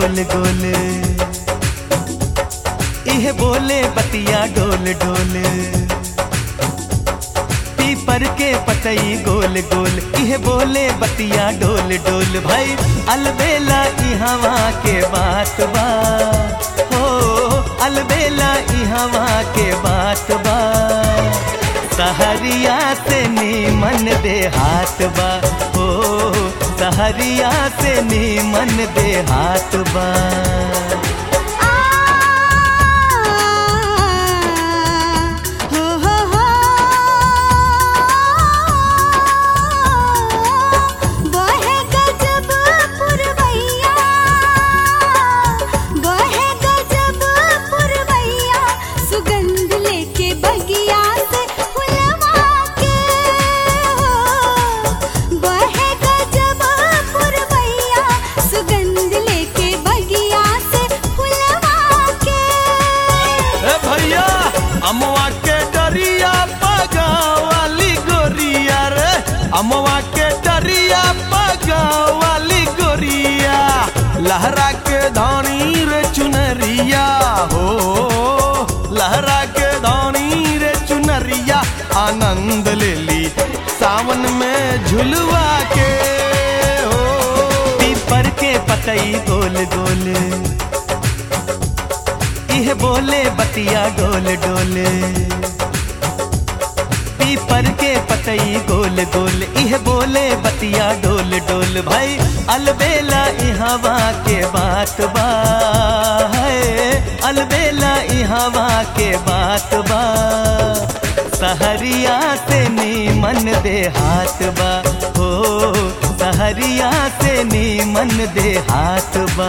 गोल गोल इह बोले बतिया डोल डोल पीपर के पतई गोल गोल इह बोले बतिया डोल डोल भाई अलबेला इहवा के बात बा हो अलबेला इहवा के बात बा सहरिया से नीमन दे हाथ बा हो सहरिया से नीमन दे हाथ बा हो हो हो बहे गजब पुरवैया बहे गजब पुरवैया सुगंध लेके बगिया से फुलवा के हो बहे गजब पुरवैया सुगंध लेके बगिया से फुलवा के ए भैया अमवा के डरिया पगा वाली गोरिया रे अमवा के डरिया पगा वाली गोरिया लहरा के धानी रे चुनरिया हो लहरा के धानी रे चुनरिया आनंद ले ली सावन में झुलवा के हो पीपर के पतई गोल गोल इह बोले बतिया डोल डोल पीपर के पतई गोल गोल इह बोले बतिया डोल डोल भाई अलबेला इहवा के बात बा है अलबेला इहवा के बात बा सहरिया से नीमन दे हाथ बा हो सहरिया से नीमन दे हाथ बा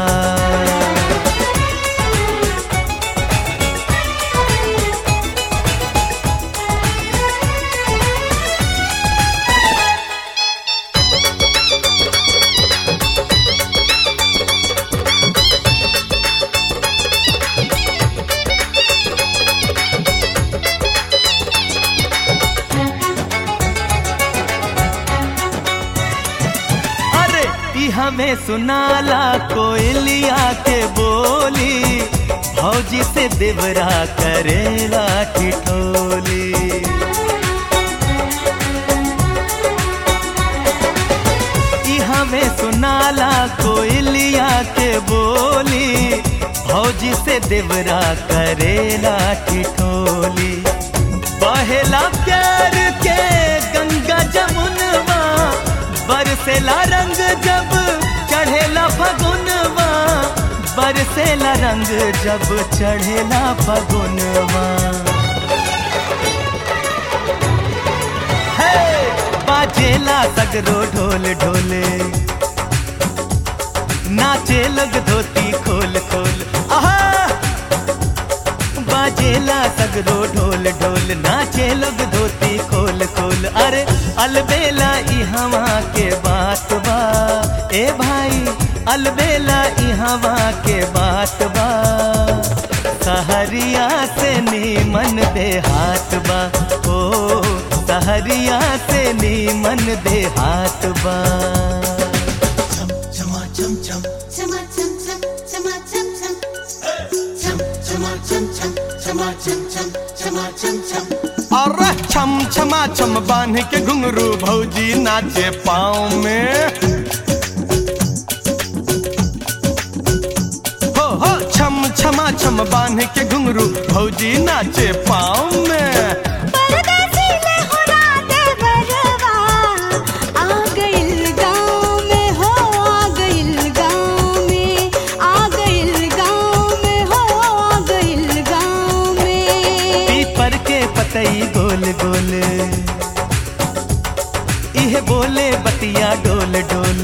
अरे ई हमें सुनाला कोयलिया के बोली भौजी से देवरा करेला ठिठोली ई हमें सुनाला कोयलिया के बोली भौजी से देवरा करेला ठिठोली बहेला प्यार के गंगा जमुनवा बरसेला रंग जब चढ़ेला फगुनवा बरसेला रंग जब चढ़ेला फगुनवा हे बाजेला सगरो ढोल ढोले नाचे लग धोती खोल खोल आहा बाजेला सगरो ढोल ढोल नाचे लोग धोती खोल खोल अरे अलबेला इहवा के बात बा ए भाई अलबेला इहवा के बात बा सहरिया से नीमन दे हाथ बा ओ सहरिया से नीमन दे हाथ बा Chum chum chum चमा चम चम चमा चम चम chum chum chum chum chum chum chum chum chum chum अरे छम छमा छम बांध के घुंघरू भौजी नाचे पाँव में हो हो छम छमा छम बांध के घुंघरू भौजी नाचे पाँव में परदेसी ले होरा देवरवा आ गइल गाँव में हो आ गइल गाँव में आ गइल गाँव में हो आ गइल गाँव में पीपर के पतई गोल गोल इह बोले बतिया डोल डोल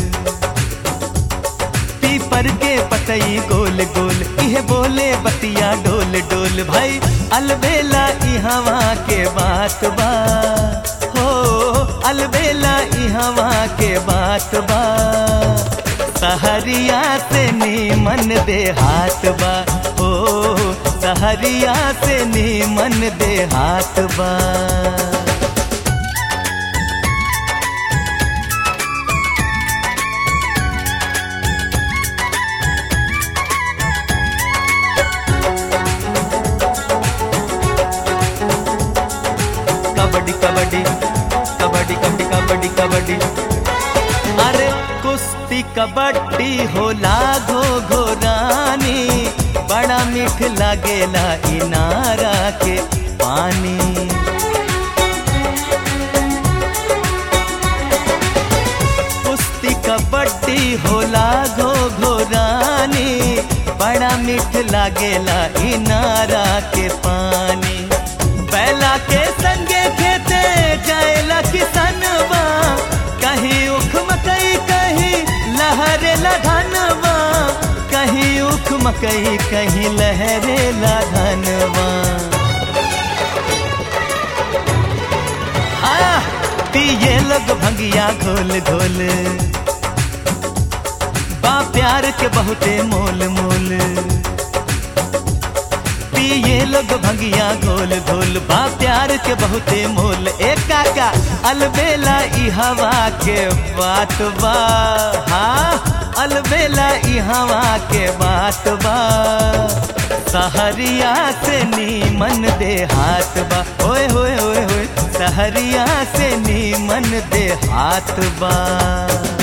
पीपर के पतई गोल गोल इह बोले बतिया डोल डोल भाई अलबेला इहवा के बात बा हो अलबेला इहवा के बात बा सहरिया से नीमन दे हाथ बा हो सहरिया से नीमन दे हाथ बा कबड्डी कबड्डी कबड्डी कबड्डी कबड्डी कबड्डी अरे कुश्ती कबड्डी होला घो घोरानी बड़ा मीठ लागेला इनारा के पानी कुश्ती कबड्डी होला घो घोरानी बड़ा मीठ लागेला इनारा के पानी बैला के संगे खेते जाएला किसनवा कहीं उख मकई कहीं लहरे धनवा कहीं उख मकई कहीं लहरे धनवा आ पिए लोग भंगिया घोल घोल बा प्यार के बहुते मोल मोल पिए लोग भंगिया घोल घोल बा प्यार के बहुते मोल ए काका अलबेला ई हवा के बात बा हाँ अलबेला ई हवा के बात बा सहरिया से नीमन दे हाथ बा ओए होए होए होए सहरिया से नीमन दे हाथ बा